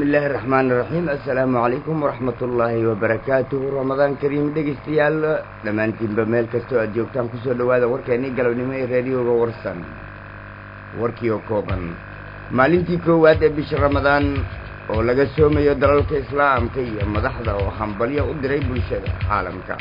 illaahi araxmaan iraxiim assalaamu calaykum waraxmatullaahi wabarakaatuhu ramadaan kariim dhegaystayaal dhammaantiinba meel kastoo aad joogtaan kusoo dhowaada warkeennii galabnimo ee raadiyooga warsan warkii oo kooban maalintii koowaad ee bisha ramadaan oo laga soomayo dalalka islaamka iyo madaxda oo hambalyo u diray bulshada caalamka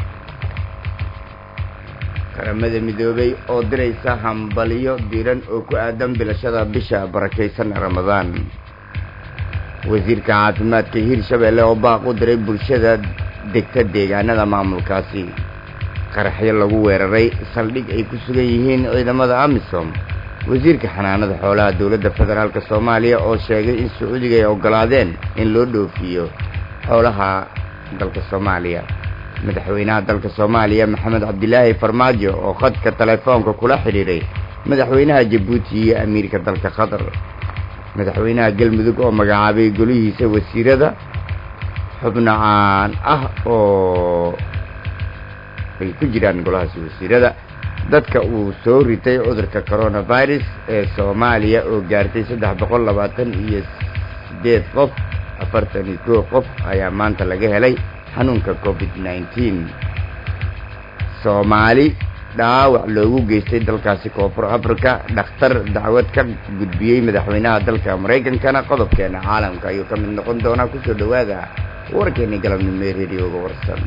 qaramada midoobay oo diraysa hambalyo diran oo ku aadan bilashada bisha barakaysan ramadaan wasiirka caafimaadka hirshabeelle oo baaq u diray bulshada degta deegaanada maamulkaasi qaraxyo lagu weeraray saldhig ay ku sugan yihiin ciidamada amisom wasiirka xanaanada xoolaha dowladda federaalk soomaaliya oo sheegay in sacuudiga ay oggolaadeen in loo dhoofiyo xoolaha dalka soomaaliya madaxweynaha dalka soomaaliya maxamed cabdilaahi farmaajo oo khadka telefoonka kula xidhiidhay madaxweynaha jabuuti iyo amiirka dalka qatar madaxweynaha galmudug oo magacaabay golihiisa wasiirada xubno caan ah oo ay ku jiraan golahaasi wasiirada dadka uu soo ritay cudurka coronavirus ee soomaaliya oo gaartay saddex boqol labaatan iyo siddeed qof afartan iyo koo qof ayaa maanta laga helay xanuunka covid nneteen soomaali dhaawac loogu geystay dalkaasi koonfur africa dhakhtar dacwad ka gudbiyey madaxweynaha dalka maraykankana qodobkeena caalamka ayuu ka mid noqon doonaa kusoo dhowaada warkeeni galabnimo ee rediooga warsan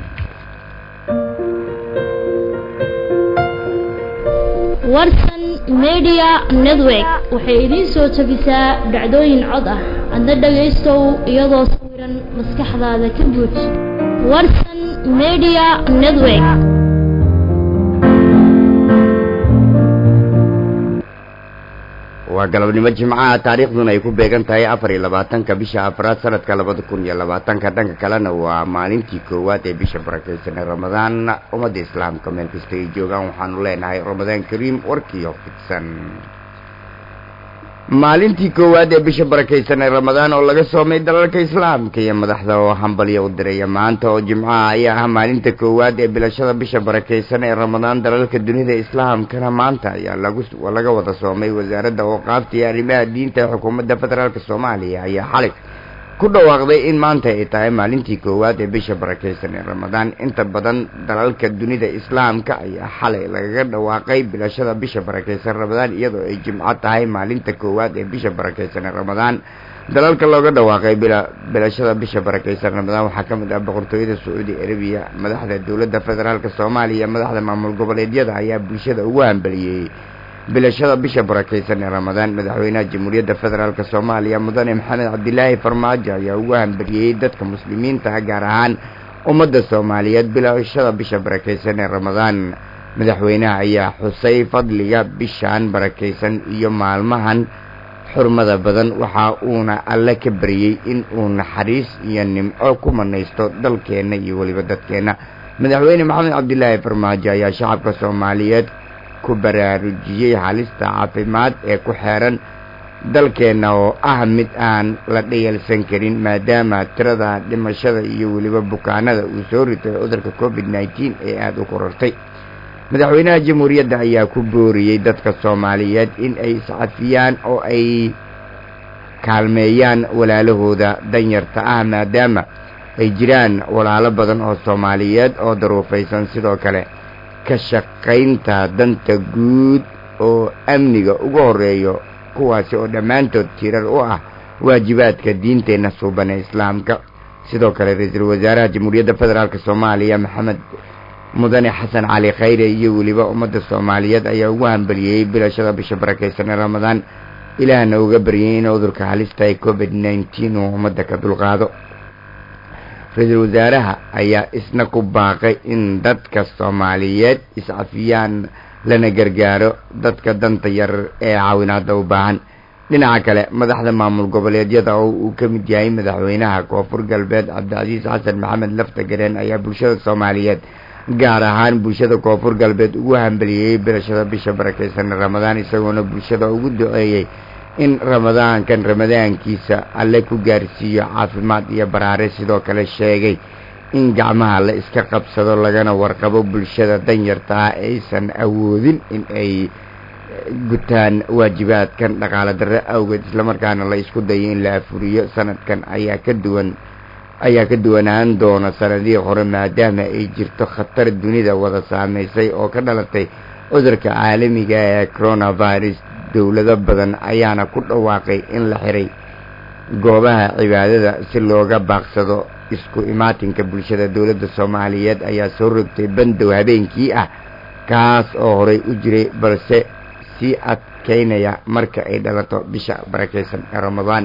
warsan media network waxay idiin soo jebisaa dhacdooyin cod ah adna dhagaystow iyadoo sawiran maskaxdaada ka buuj warsan media network waa galabnimo jimcaha taariikhduna ay ku beegan tahay afar iyo labaatanka bisha afraad sanadka labada kun iyo labaatanka dhanka kalena waa maalintii koowaad ee bisha barakaysan ee ramadaan ummadda islaamka meel kasta ay joogaan waxaanu leenahay ramadaan kariim warkiio fidsan maalintii koowaad ee bisha barakaysan ee ramadaan oo laga soomay dalalka islaamka iyo madaxda oo hambalyo u diraya maanta oo jimcaha ayaa ah maalinta koowaad ee bilashada bisha barakaysan ee ramadaan dalalka dunida islaamkana maanta ayaa lagu laga wada soomay wasaaradda ooqaafta iyo arrimaha diinta ee xukuumadda federaalk soomaaliya ayaa xalay ku dhawaaqday in maanta ay tahay maalintii koowaad ee bisha barakaysan ee ramadaan inta badan dalalka dunida islaamka ayaa xalay lagaga dhawaaqay bilashada bisha barakaysan ramadaan iyadoo ay jimco tahay maalinta koowaad ee bisha barakaysan ee ramadaan dalalka looga dhawaaqay bilashada bisha barakaysan ramadaan waxaa ka mid ah boqortooyada sacuudi arabiya madaxda dowladda federaalk soomaaliya madaxda maamul goboleedyada ayaa bulshada ugu hambeliyey bilashada bisha barakaysan ee ramadaan madaxweynaha jamhuuriyadda federaalk soomaaliya mudane maxamed cabdilaahi farmaajo ayaa ugu hambaliyey dadka muslimiinta ah gaar ahaan ummadda soomaaliyeed bilashada bisha barakaysan ee ramadaan madaxweynaha ayaa xusay fadliga bishaan barakaysan iyo maalmahan xurmada badan waxa uuna alle ka baryey in uu naxariis iyo nimco ku manaysto dalkeenna iyo weliba dadkeenna madaxweyne maxamed cabdilaahi farmaajo ayaa shacabka soomaaliyeed ku baraarujiyey halista caafimaad ee ku xeeran dalkeenna oo ah mid aan la dhayalsan karin maadaama tirada dhimashada iyo weliba bukaanada uu soo ritay cudurka covid nneteen ee aada u korortay madaxweynaha jamhuuriyadda ayaa ku booriyey dadka soomaaliyeed in ay iscafiyaan oo ay kaalmeeyaan walaalahooda danyarta ah maadaama ay jiraan walaalo badan oo soomaaliyeed oo daruufaysan sidoo kale ka shaqaynta danta guud oo amniga uga horeeyo kuwaasi oo dhammaantood tirar u ah waajibaadka diinteenna suuban ee islaamka sidoo kale ra-iisul wasaaraha jamhuuriyadda federaalk soomaaliya maxamed mudane xasan cali khayre iyo weliba ummadda soomaaliyeed ayaa ugu hambaliyey bilashada bisha barakaysan ee ramadaan ilaahna uga baryay in cudurka halista ee covid nneteen uu ummadda ka dulqaado ra-iisul wasaaraha ayaa isna ku baaqay in dadka soomaaliyeed iscafiyaan lana gargaaro dadka danta yar ee caawinaada u baahan dhinaca kale madaxda maamul goboleedyada oo uu ka mid yahay madaxweynaha koonfur galbeed cabdicasiis xasan maxamed lafta gareen ayaa bulshada soomaaliyeed gaar ahaan bulshada koonfur galbeed ugu hambaliyey bilashada bisha barakaysan ramadaan isagoona bulshada ugu duceeyey in ramadaankan ramadaankiisa alle ku gaarsiiyo caafimaad iyo baraare sidoo kale sheegay in gacmaha la iska qabsado lagana warqabo bulshada danyarta ah aysan awoodin in ay gutaan waajibaadkan dhaqaale darre awgeed islamarkaana la isku dayo in la afuriyo sanadkan ayaa ka duwan ayaa ka duwanaan doona sanadihii hore maadaama ay jirto khatar dunida wada saameysay oo ka dhalatay cudurka caalamiga ee coronavirus dowlado badan ayaana ku dhawaaqay in la xiray goobaha cibaadada si looga baaqsado isku imaatinka bulshada dowladda soomaaliyeed ayaa soo rogtay bandow habeenkii ah kaas oo horey u jiray balse sii adkeynaya marka ay dhalato bisha barakaysan ee ramadaan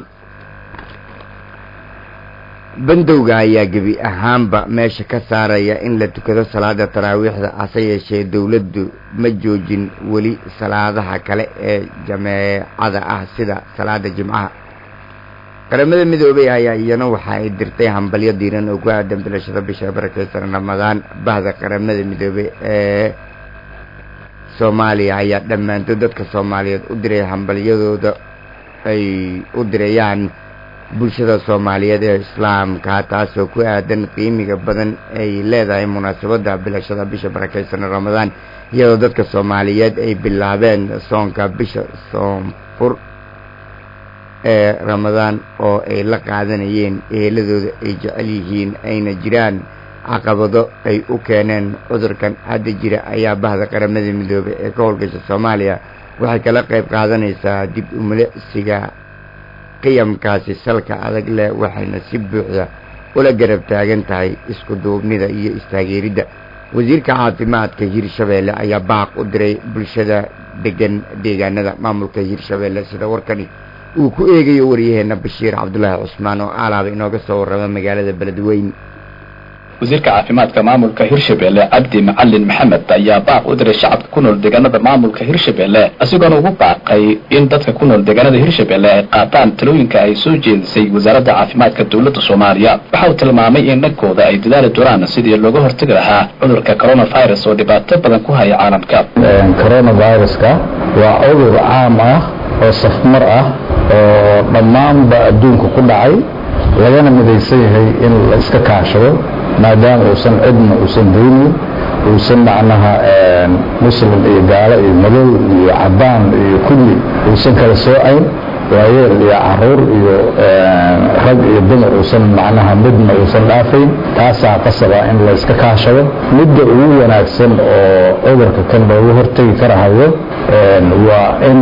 bandowga ayaa gebi ahaanba meesha ka saaraya in la tukado salaada taraawiixda hase yeeshee dowladdu ma joojin weli salaadaha kale ee jameecada ah sida salaada jimcaha qaramada midoobay ayaa iyana waxa ay dirtay hambalyo diiran oo ku aadan bilashada bisha barakaysan ramadaan bahda qaramada midoobey ee soomaaliya ayaa dhammaantood dadka soomaaliyeed u diray hambalyadooda ay u dirayaan bulshada soomaaliyeed ee islaamka taasoo ku aadan qiimiga badan ay leedahay munaasabadda bilashada bisha barakaysan ramadaan iyadoo dadka soomaaliyeed ay bilaabeen soonka bisha soonfur ee ramadaan oo ay la qaadanayeen eheladooda ay jecel yihiin ayna jiraan caqabado ay u keeneen cudurkan hadda jira ayaa bahda qaramada midoobay ee ka howlgasha soomaaliya waxay kala qayb qaadanaysaa dib umilesiga qiyamkaasi salka adag leh waxayna si buuxda ula garab taagan tahay isku duubnida iyo istaageeridda wasiirka caafimaadka hirshabeelle ayaa baaq u diray bulshada degan deegaanada maamulka hirshabeelle sida warkani uu ku eegayo waryaheena bashiir cabdulaahi cusmaan oo aalaaba inooga soo warrama magaalada beledweyn wasiirka caafimaadka maamulka hirshabelle cabdi macalin maxamed ayaa baaq u diray shacabka ku nool deegaanada maamulka hirshabelle isagoona ugu baaqay in dadka ku nool deegaanada hirshabelle ay qaataan talooyinka ay soo jeedisay wasaaradda caafimaadka dowladda soomaaliya waxa uu tilmaamay in dhankooda ay dadaali doonaan sidii looga hortagi lahaa cudurka coronavirus oo dhibaato badan ku haya caalamka coronaviruska waa cudur caam ah oo safmar ah oo dhammaanba adduunka ku dhacay lagana midaysan yahay in la iska kaashado maadaama uusan cidna uusan daynin uusan macnaha muslim iyo gaalo iyo madow iyo cadaan iyo kulli uusan kala soocayn waayeel iyo caruur iyo rag iyo dumar uusan macnaha midna uusan dhaafayn taasaa qasaba in la iska kaashado midda ugu wanaagsan oo cudurka kan loogu hortegi karahayo waa in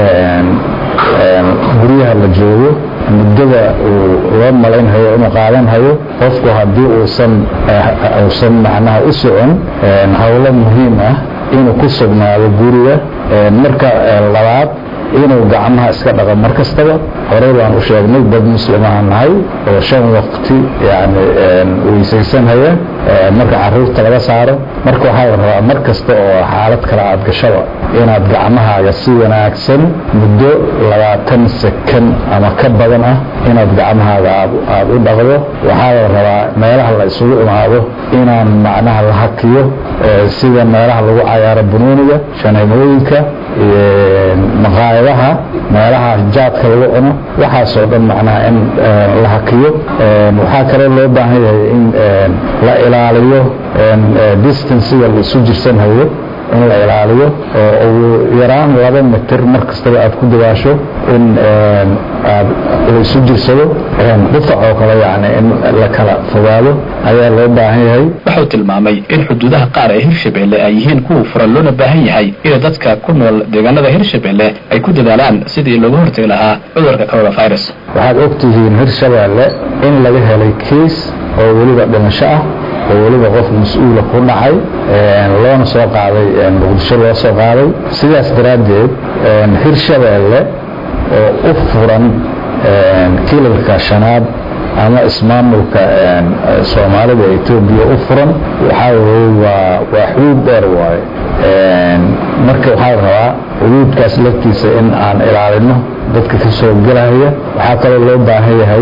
guryaha la joogo muddada uu loo malaynhayo inuu qaadanhayo qofku haddii uusan uusan macnaha u socon howlo muhiim ah inuu ku sugnaado guriga marka labaad inuu gacmaha iska dhaqo mar kastaba horey baan u sheegnay dad muslimaha nahay oo shan waqti yani weysaysanhaya marka caruurta laga saaro marka waxaa la rabaa mar kasta oo xaalad kale aad gashaba inaad gacmahaaga si wanaagsan muddo labaatan sekan ama ka badan ah inaad gacmahaaga aad u dhaqdo waxaa la rabaa meelaha la isugu imaado inaan macnaha la hakiyo sida meelaha lagu cayaaro bunuuniga shaneemooyinka maqaayadaha meelaha jaadka lagu cuno waxaasoo dhan macnaha in la hakiyo waxaa kaloo loo baahan yahay in la ilaaliyo distanciga la isu jirsanhayo in la ilaaliyo oo ugu yaraan laba mitir mar kastaba aad ku dawaasho in aad la isu jirsado qufac oo kale yani in la kala fogaado ayaa loo baahan yahay wuxuu tilmaamay in xuduudaha qaar ee hirshabelle ay yihiin kuwa furan loona baahan yahay inay dadka ku nool deegaanada hirshabelle ay ku dadaalaan sidii looga hortagi lahaa cudurka coronavirus waxaad ogtihiin hirshabelle in laga helay kiis oo weliba dhimasho ah oo weliba qof mas-uula ku dhacay loona soo qaaday muqdisho loo soo qaaday sidaas daraaddeed hirshabeelle oo u furan kilalka shanaad ama ismaamulka soomaalida etoobiya u furan waxaa weye waa waa xuduud dheer waaye marka waxaa la rabaa xuduudkaas laftiisa in aan ilaalino dadka ka soo gelaya waxaa kaloo loo baahan yahay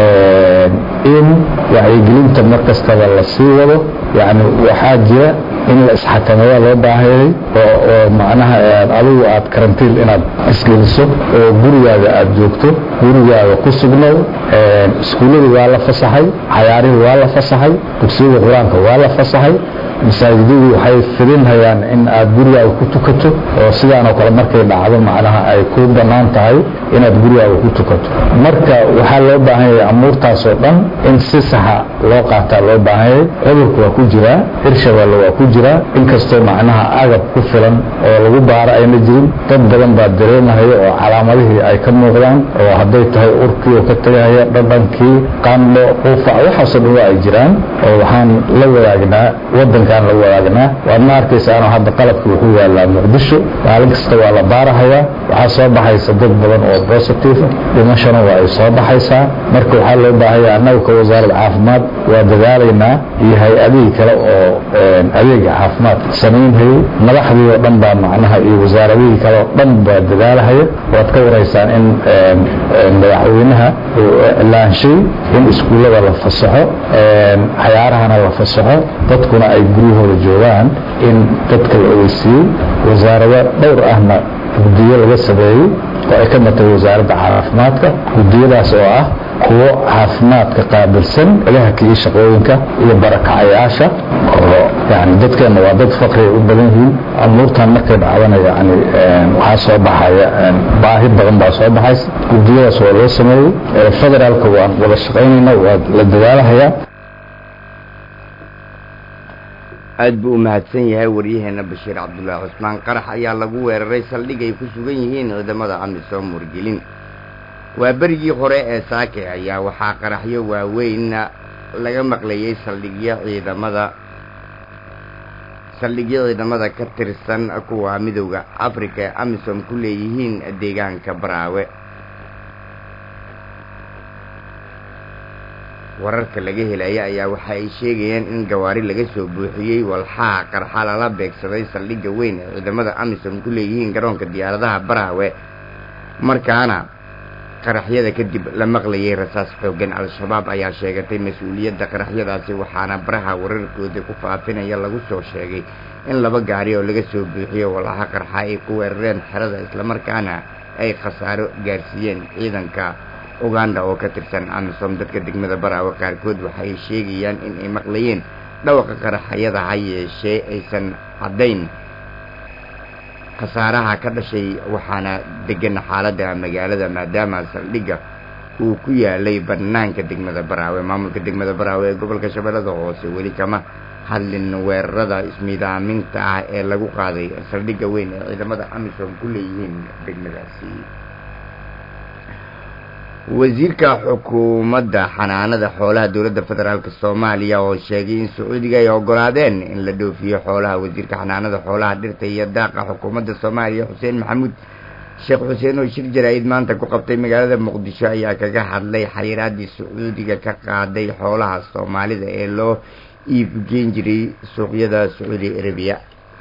in wacyigelinta mar kastaba la sii wado yani waxaa jira in la isxakameeya loo baahan yahay oo macnaha adigu aad karantiin inaad isgeliso oo gurigaaga aad joogto gurigaaga ku sugnow iskuuladii waa la fasaxay cayaarihii waa la fasaxay dugsiyada qur-aanka waa la fasaxay masaajidadu waxay fidinhayaan in aad gurigaaga ku tukato oo sidaanoo kale markay dhacdo macnaha ay ku bannaan tahay inaad gurigaaga ku tukato marka waxaa loo baahan yahay amuurtaasoo dhan in si saxa loo qaataa loo baahan yahay cudurku waa ku jiraa hirshabeelle waa ku jiraa inkastoo macnaha agab ku filan oo lagu baaro ayna jirin dad badan baa dareemahaya oo calaamadihii ay ka muuqdaan oo hadday tahay urkii oo ka tegahaya dhadhankii qandho quufac waxaasoo dhan waa ay jiraan oo waxaan la wadaagnaa wadankaan la wadaagnaa waad ma arkaysaanoo hadda qalabka wuxuu yaalaa muqdisho maalin kasta waa la baarahaya waxaa soo baxaysa dad badan oo positive dhimashana waa ay soo baxaysaa marka waxaa loo baahanya annaga ka wasaaradda caafimaad waa dadaalaynaa iyo hay-adihii kale oo adeega caafimaad samaynhayay madaxdii oo dhan baa macnaha iyo wasaaradihii kale oo dhan baa dadaalahaya waad ka waraysaan in madaxweynaha uu iclaanshay in iskuullada la fasaxo cayaarahana la fasaxo dadkuna ay guryahooda joogaan in dadka la ogeysiiyey wasaarado dhowr ahna guddiyo laga sameeyey oo ay ka matay wasaaradda caafimaadka guddiyadaas oo ah kuwo caafimaadka qaabilsan ilaha iyo shaqooyinka iyo barakacayaasha oo yani dadkeenna waa dad faqriay u badan yihiin amuurtan markay dhacdana yani waxaa soo baxaya baahi badan baa soo baxaysa guddiyadaas waa loo sameeyey federaalka waan wada shaqaynayna waa la dadaalahayaa aad buu u mahadsan yahay waryaheena bashiir cabdullaahi cusmaan qarax ayaa lagu weeraray saldhig ay ku sugan yihiin ciidamada amisom wargelin waa berigii hore ee saake ayaa waxaa qaraxyo waaweynna laga maqlayay saldhigyo ciidamada saldhigyo ciidamada ka tirsan kuwa midowda afrika ee amisom ku leeyihiin deegaanka baraawe wararka laga helaya ayaa waxa ay sheegayaan in gawaari laga soo buuxiyey walxaha qarxa lala beegsaday saldhigga weyn ee ciidamada amisom ku leeyihiin garoonka diyaaradaha baraawe markaana qaraxyada kadib la maqlayay rasaas xoogan al-shabaab ayaa sheegatay mas-uuliyadda qaraxyadaasi waxaana baraha wararkooda ku faafinaya lagu soo sheegay in laba gaari oo laga soo buuxiyo walxaha qarxa ay ku weerareen xerada islamarkaana ay khasaaro gaarsiiyeen ciidanka uganda oo ka tirsan amisom dadka degmada baraawe qaarkood waxay sheegayaan in ay maqlayeen dhawaqa qaraxyada ha yeeshee aysan caddayn khasaaraha ka dhashay waxaana degan xaaladda magaalada maadaama saldhigga uu ku yaalay bannaanka degmada baraawe maamulka degmada baraawe ee gobolka shabeellada hoose weli kama hadlin weerarada ismiidaaminta ah ee lagu qaaday saldhigga weyn ee ciidamada amisom ku leeyihiin degmadaasi wasiirka xukuumadda xanaanada xoolaha dowladda federaalk soomaaliya oo sheegay in sacuudiga ay ogolaadeen in la dhoofiyo xoolaha wasiirka xanaanada xoolaha dhirta iyo daaqa xukuumadda soomaaliya xuseen maxamuud sheekh xuseen oo shir jaraa'id maanta ku qabtay magaalada muqdisho ayaa kaga hadlay xariiraaddii sacuudiga ka qaaday xoolaha soomaalida ee loo iibgeyn jiray suuqyada sacuudi arabiya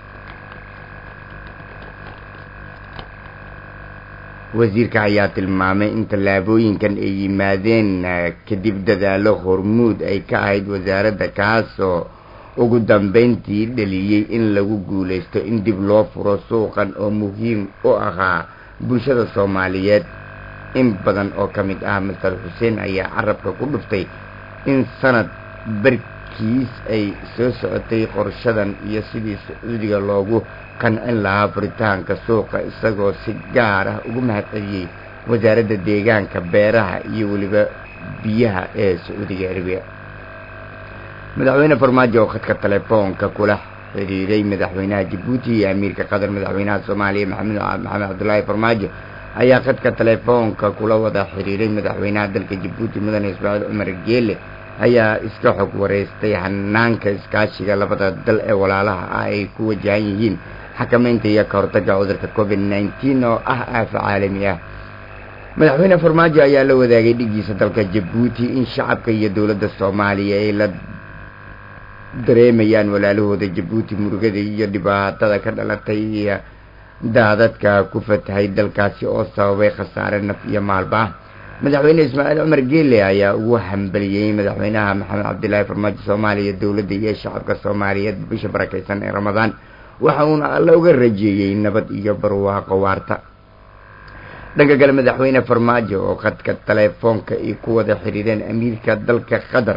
wasiirka ayaa tilmaamay in tallaabooyinkan ay yimaadeen kadib dadaalo hormuud ay ka ahayd wasaaradda kaasoo ugu dambeyntii dhaliyey in lagu guulaysto in dib loo furo suuqan oo muhiim u ahaa bulshada soomaaliyeed in badan oo ka mid ah master xuseen ayaa carabka ku dhuftay in sanad barkiis ay soo socotay qorshadan iyo sidii sacuudiga loogu qancin lahaa furitaanka suuqa isagoo si gaar ah ugu mahadceliyey wasaaradda deegaanka beeraha iyo weliba biyaha ee sacuudiga arabiya madaxweyne farmaajo oo khadka telefoonka kula xidhiiray madaxweynaha jabuuti iyo amiirka qatar madaxweynaha soomaaliya maxamed maxamed cabdulaahi farmaajo ayaa khadka telefoonka kula wada xidhiiray madaxweynaha dalka jabuuti mudane ismaaciil cumar geele ayaa iska xog wareystay hanaanka iskaashiga labada dal ee walaalaha ah ay ku wajahan yihiin xakamaynta iyo ka hortagga cudurka covid nneteen oo ah aafa caalami ah madaxweyne farmaajo ayaa la wadaagay dhigiisa dalka jabuuti in shacabka iyo dowladda soomaaliya ay la dareemayaan walaalahooda jabuuti murugada iyo dhibaatada ka dhalatay iyo daadadka ku fatahay dalkaasi oo sababay khasaare naf iyo maalba ah madaxweyne ismaaciil cumar geele ayaa ugu hambaliyey madaxweynaha maxamed cabdilaahi farmaajo soomaaliya dowladda iyo shacabka soomaaliyeed bisha barakaysan ee ramadaan waxa uuna alla uga rajeeyey nabad iyo barwaaqo waarta dhanka kale madaxweyne farmaajo oo khadka telefoonka ay ku wada xidhiireen amiirka dalka qatar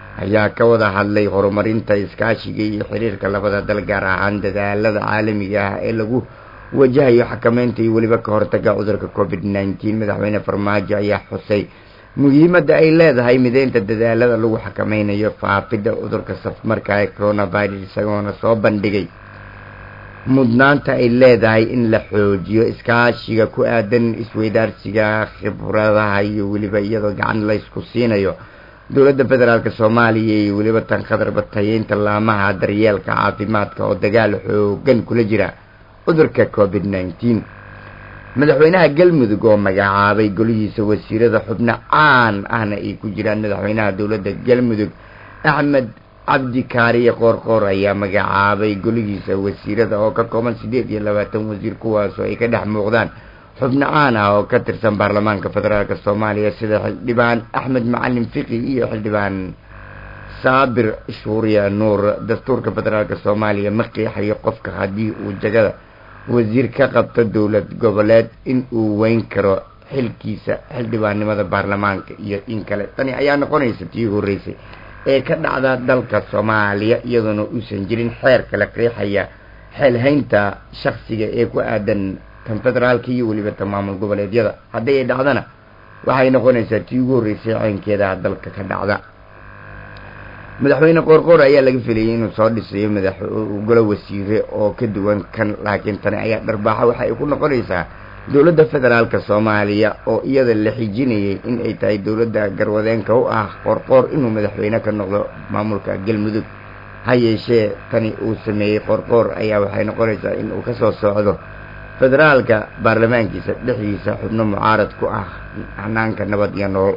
ayaa ka wada hadlay horumarinta iskaashiga iyo xiriirka labada dal gaar ahaan dadaalada caalamiga ah ee lagu wajahayo xakameynta iyo weliba ka hortaga cudurka covid nneteen madaxweyne farmaajo ayaa xusay muhiimadda ay leedahay mideynta dadaalada lagu xakameynayo faafidda cudurka safmarka ee coronavirus isagoona soo bandhigay mudnaanta ay leedahay in la xoojiyo iskaashiga ku aadan isweydaarsiga khibradaha iyo weliba iyadoo gacan laysku siinayo dowladda federaalk soomaaliya iyo weliba tan khadarba tayeynta laamaha daryeelka caafimaadka oo dagaal xoogan kula jira cudurka covid nneteen madaxweynaha galmudug oo magacaabay golihiisa wasiirada xubno caan ahna ay ku jiraan madaxweynaha dowladda galmudug axmed cabdi kaariye qoorqoor ayaa magacaabay golihiisa wasiirada oo ka kooban siddeed iyo labaatan wasiir kuwaasoo ay ka dhex muuqdaan xubno caan ah oo ka tirsan baarlamaanka federaalk soomaaliya sida xildhibaan axmed macalin fiqi iyo xildhibaan saabir shuuriya nuur dastuurka federaalk soomaaliya ma qiixayo qofka haddii uu jagada wasiir ka qabto dowlad goboleed in uu weyn karo xilkiisa xildhibaannimada baarlamaanka iyo in kale tani ayaa noqonaysa tii horreysay ee ka dhacda dalka soomaaliya iyadoona uusan jirin xeer kala qiixaya xeelhaynta shaksiga ee ku aadan tan federaalka iyo weliba tan maamul goboleedyada haddii ay dhacdana waxay noqonaysaa tii ugu horreysay caynkeeda dalka ka dhacda madaxweyne qoorqoor ayaa laga filayay inuu soo dhisayo madax golo wasiire oo ka duwan kan laakiin tani ayaa dharbaaxa waxa ay ku noqonaysaa dowladda federaalka soomaaliya oo iyada la xijinayay in ay tahay dowladda garwadeenka u ah qoorqoor inuu madaxweyne ka noqdo maamulka galmudug ha yeeshee tani uu sameeyey qoorqoor ayaa waxay noqonaysaa in uu kasoo socdo federaalka baarlamaankiisa dhexdiisa xubno mucaarad ku ah hanaanka nabad iyo nolol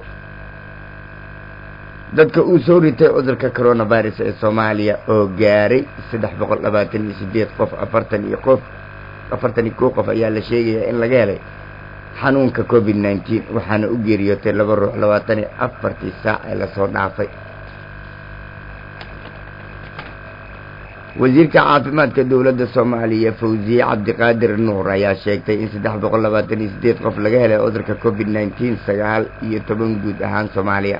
dadka uu soo ritay cudurka coronavirus ee soomaaliya oo gaaray saddex boqol labaatan iyo sideed qof afartan iyo qof afartan iyo kow qof ayaa la sheegayaa in laga helay xanuunka covid nneteen waxaana u geeriyootay laba ruux labaatan iyo afartii saac ee lasoo dhaafay wasiirka caafimaadka dowladda soomaaliya fawziye cabdiqaadir nuur ayaa sheegtay in saddex boqol labaatan iyo sideed qof laga helay cudurka covid nneteen sagaal iyo toban guud ahaan soomaaliya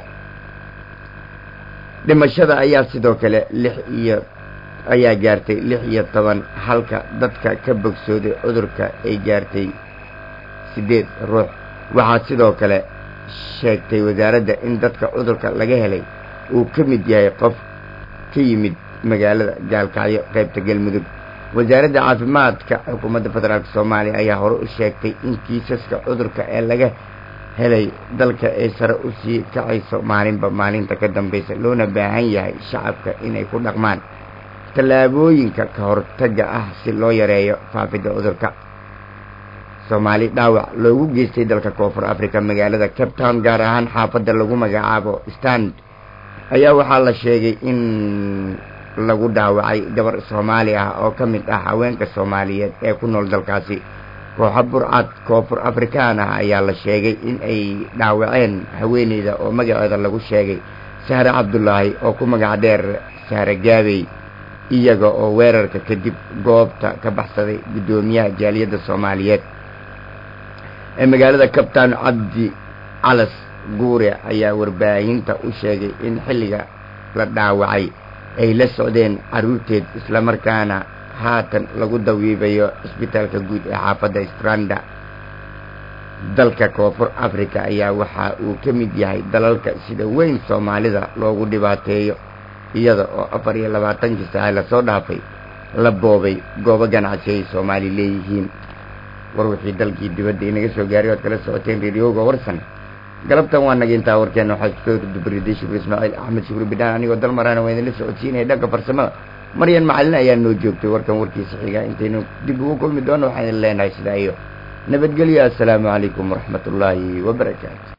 dhimashada ayaa sidoo kale lix iyo ayaa gaartay lix iyo toban halka dadka ka bogsooday cudurka ay gaartay siddeed ruux waxaa sidoo kale sheegtay wasaaradda in dadka cudurka laga helay uu ka mid yahay qof ka yimid magaalada gaalkacyo qaybta galmudug wasaaradda caafimaadka xukuumadda federaalk soomaaliya ayaa hore u sheegtay in kiisaska cudurka ee laga helay dalka ay sare u sii kacayso maalinba maalinta ka dambaysa loona baahan yahay shacabka inay ku dhaqmaan tallaabooyinka ka hortagga ah si loo yareeyo faafidda cudurka soomaali dhaawac loogu geystay dalka koonfur africa magaalada cape town gaar ahaan xaafadda lagu magacaabo stand ayaa waxaa la sheegay in lagu dhaawacay gabar soomaali ah oo ka mid ah haweenka soomaaliyeed ee ku nool dalkaasi kooxa burcad koonfur afrikaan ah ayaa la sheegay in ay dhaawaceen haweeneyda oo magaceeda lagu sheegay sahre cabdulaahi oo ku magac dheer sahre gaabey iyaga oo weerarka kadib goobta ka baxsaday guddoomiyaha jaaliyadda soomaaliyeed ee magaalada kabtaan cabdi calas guure ayaa warbaahinta u sheegay in xilliga la dhaawacay ay la socdeen carruurteed islamarkaana haatan lagu dawiibayo cisbitaalka guud ee xaafadda stranda dalka koonfur africa ayaa waxa uu ka mid yahay dalalka sida weyn soomaalida loogu dhibaateeyo iyada oo afar iyo labaatankii saace lasoo dhaafay la boobay goobo ganacsi ay soomaali leeyihiin war wixii dalkii dibadda inaga soo gaaray oad kala socoteen reeriyooga warsan galabtan waa naga intaa warkeena waxaa isku soo dubriday shukri ismaaciil axmed shukri bidhaan anigoo dal maraana waa idinla socodsiinaya dhanka farsamada maryan macalin ayaa noo joogtay warkan warkiisa xiga intaynu dib ugu kulmi doono waxaan idin leenahay sidaa iyo nabadgelyo assalaamu calaykum waraxmat ullaahi wabarakaatu